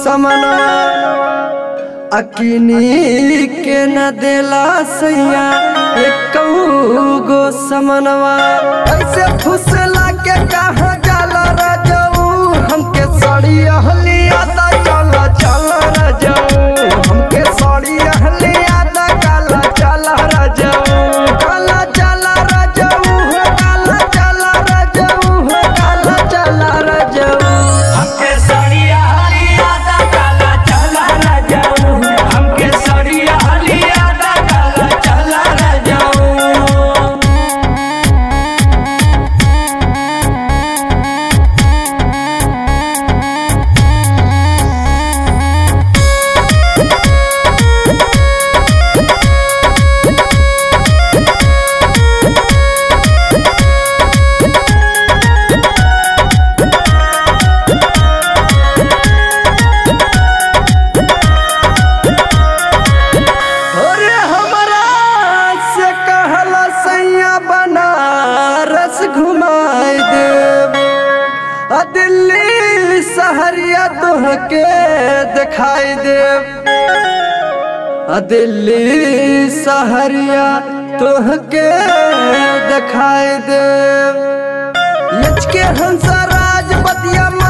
समनवा अकिनी के न देला सैया एक गो समनवा ऐसे फुसला के कहा जाला राजाऊ हमके साड़ी अहलिया दा चला चला राजाऊ हमके साड़ी अहलिया दा काला चला राजाऊ काला चला राजाऊ हो काला चला राजाऊ हो काला चला राजाऊ हमके सड़िया हलिया दा काला चला न जाऊं हमके सड़िया हलिया दा काला चला न जाऊं अरे हमरा से कहला सैया बनारस घुमाई देव आ दिल्ली सहरिया तोहके दिखाई देव आ दिल्ली सहरिया तोहके दिखाई देव लचके हंसा राज बतिया